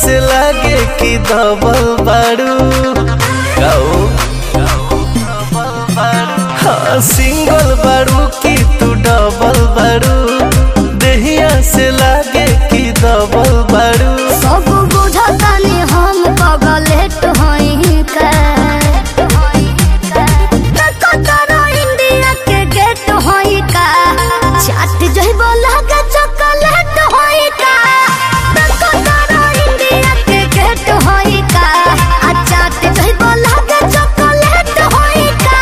से लागे कि दबल बारू गाओ हाँ सिंगल बारू कि तू डबल बारू देहिया से लागे कि दबल बारू सब बुझतानी हम पगलेट हई का कतरा इंडिया के गेट हई का चाट जइबो लागे चॉकलेट हई का कतरा इंडिया के गेट हई का आ चाट जइबो लागे चॉकलेट हई का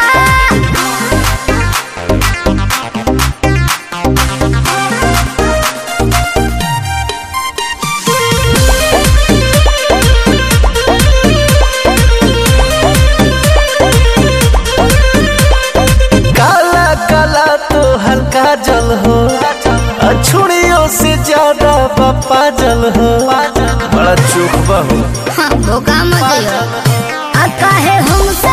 काला काला तो हल्का जल हो अछुड़ियों से ज्यादा पप्पा जल हो बड़ा चुप बहू हाँ, धोखा मत दियो आ काहे हमसे